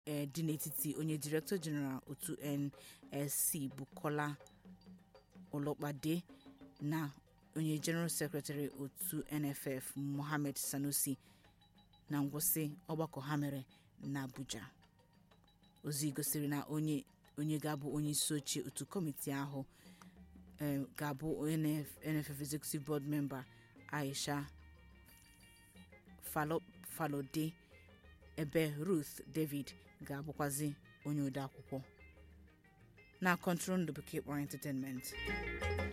ee dị n'etiti onye director general otu nsc bukola olopade na onye general secretary otu nff mohammed sanusi na ngwụsị ọgbakọ ha mere n'abuja ozi gosiri na onye onye ga-abụ onye isi oche otu kọmiti ahụ eh, ga-abụ NF nff executive board member aisha Falo- falode ebe ruth david ga-abụkwazi onye odeakwụkwọ na kọntrol ndụ bekee kpọrọ entertainment